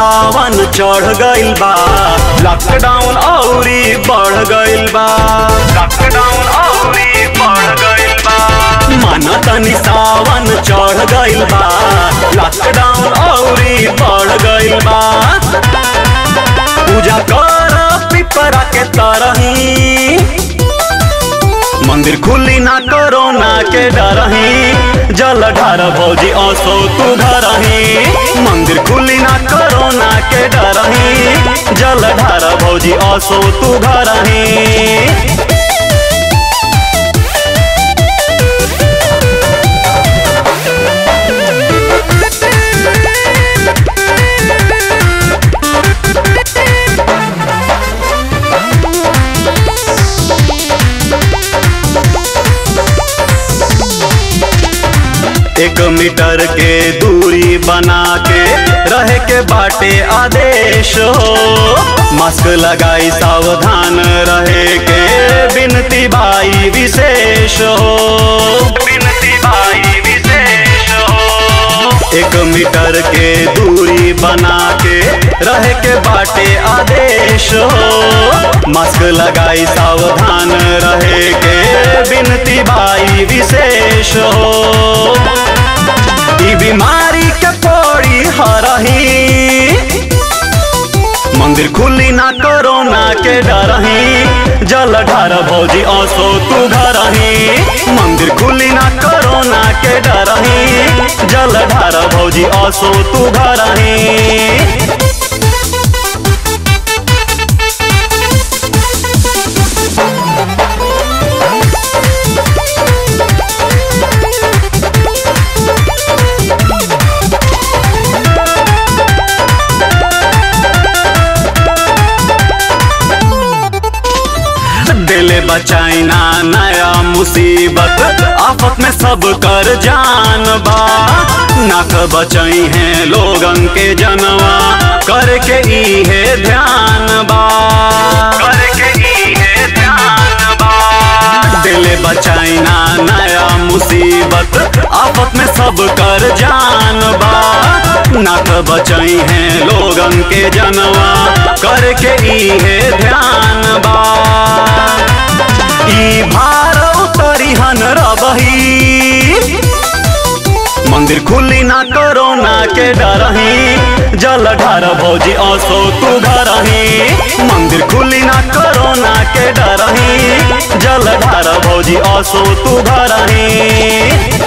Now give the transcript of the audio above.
सावन चढ़ गइल बा लॉकडाउन औरी बढ़ गइल बा लॉकडाउन औरी बढ़ गइल बा माना तनी सावन चढ़ गइल बा लॉकडाउन औरी बढ़ गइल बा पूजा कर पिपरा के तरही मंदिर खुली ना कोरोना के डरही जल ढार भौजी असो तू धरही मंदिर खुली ना कोरोना के डरही जल ढार भौजी असो तू धरही एक मीटर के दूरी बना के रहे के बाटे आदेश हो मास्क लगाई सावधान रहे के बिनती बाई विशेष हो बिनती बाई विशेष हो एक मीटर के दूरी बना के रहे के बाटे आदेश हो मास्क लगाई सावधान रहे के बिनती बाई विशेष हो ई बीमारी के पड़ी हरही मंदिर खुली ना कोरोना के डरही जल ढार भौजी असो तू घरही मंदिर खुली ना कोरोना के डरही जल ढार भौजी असो तू घरही दिले बचाइना नया मुसीबत आफत में सब कर जान बा नाक बचाई है लोगन के जनवा करके ई है ध्यान बा करके ई है ध्यान बा दिले बचाइना नया मुसीबत आफत में सब कर जान बा नाक बचाई है लोगन के जनवा करके ई है ध्यान बा ई भार उतरी हन रबही मंदिर खुली ना कोरोना के डरही जल ढार भौजी असो तू घरही मंदिर खुली ना कोरोना के डरही जल ढार भौजी असो तू घरही